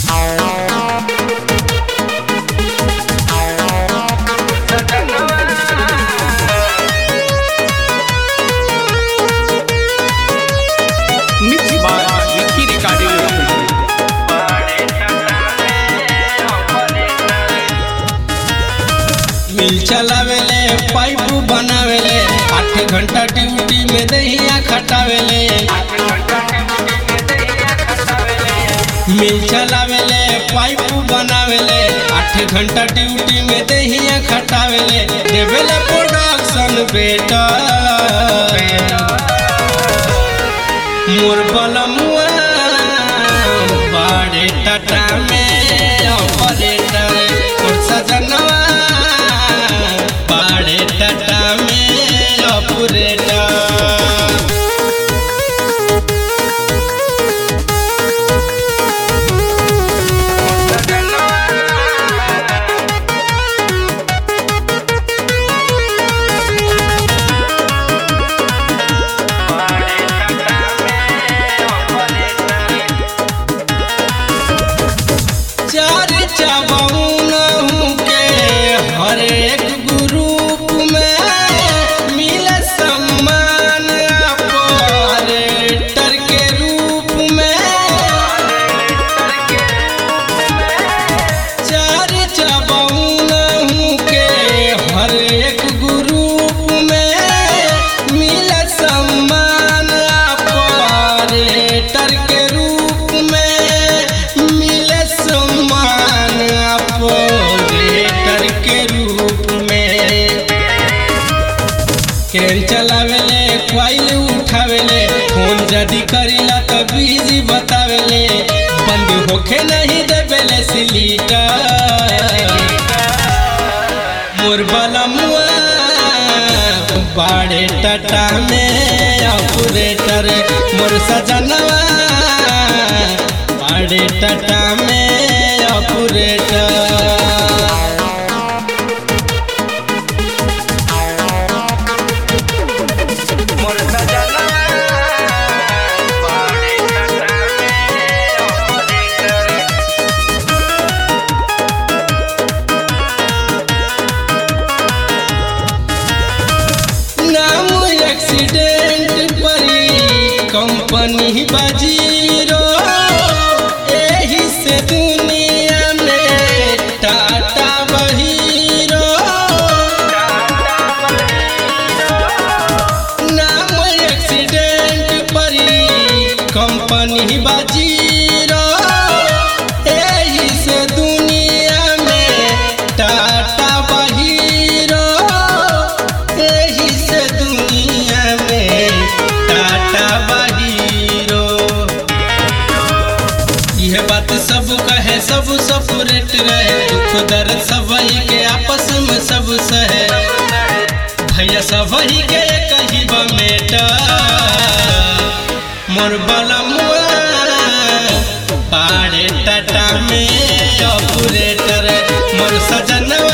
Mixed by Vicky Recording. मिल चलावेले pipe बनावेले आठ घंटा ड्यूटी में दहिया खटावेले मिल चलावेले पाइप बनावेले आठ घंटा ड्यूटी में दहिया खटावेले देवेले प्रोडक्शन बेटा मोर बलमुआ बाड़े टाटा में ऑपरेटर मोर सजनवा बाड़े टाटा में ऑपरेटर चार चबौन के हर एक ग्रुप में मिले सम्मान ऑपरेटर के रूप में चार चबौन के हर एक ग्रुप में मिले सम्मान ऑपरेटर के रूप में मिले सम्मान ऑपरेटर के रूप में केन चलावेले क्वाइल उठावेले फोन जदी करीला त बिजी बतावेले बंद होखे नहीं देवेले सिलीटर मोर बलमुआ बाड़े टाटा में ऑपरेटर मोर सजनवा बाड़े टाटा में ऑपरेटर नाम एक्सीडेंट परी कंपनी बजीरो एही से दुनिया में टाटा बहीरो नाम एक्सीडेंट परी कंपनी बजीरो एही से दुनिया में टाटा बहीरो एही से दुनिया में टाटा बहीरो यह बात सब कहे सब सपरेट रहे दुख दर्द सबही के आपस में सब सहे भैया सबही के कही बमेटा मोर बलमुआ पाड़े टाटा में ऑपरेटर मोर सजनवा